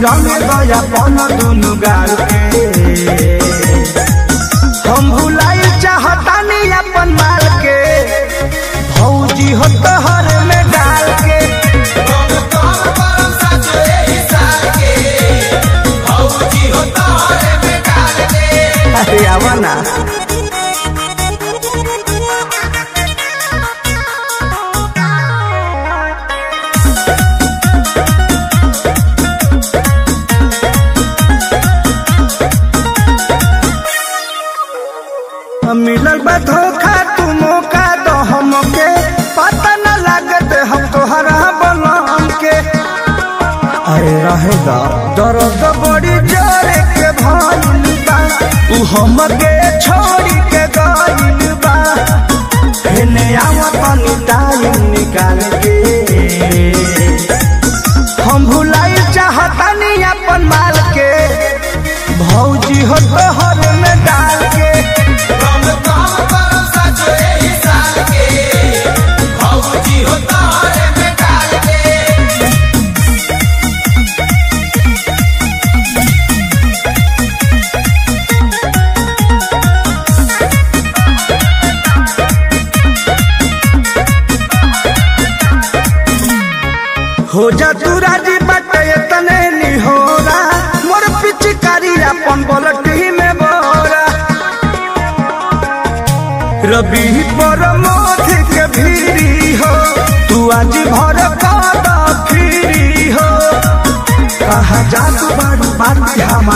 रंग दया पन दुनु गाल के हम भुलाई चाहतानी अपन माल के भौजी हो तोहर में डाल के अरे आवा ना मिलल बा धोखा तू मौका दो हमके पता न लागत हम तोहरा बलम के अरे रहेगा दर्द बड़ी जोरे के भइल बा उ हमके छोड़ी के गइल बा हेने आवत तनी टाइम निकाल के हम भुलाई चाहतानी अपन माल के भौजी हो तोहर में डाल के हो जा तू राजी बटे तने निहोरा मोर पिचकारी अपन बलटी में बोरा रबी पर मोथ के भीरी हो तू आज भर कादा फिरी हो कहा जा तू बारू बारू हमार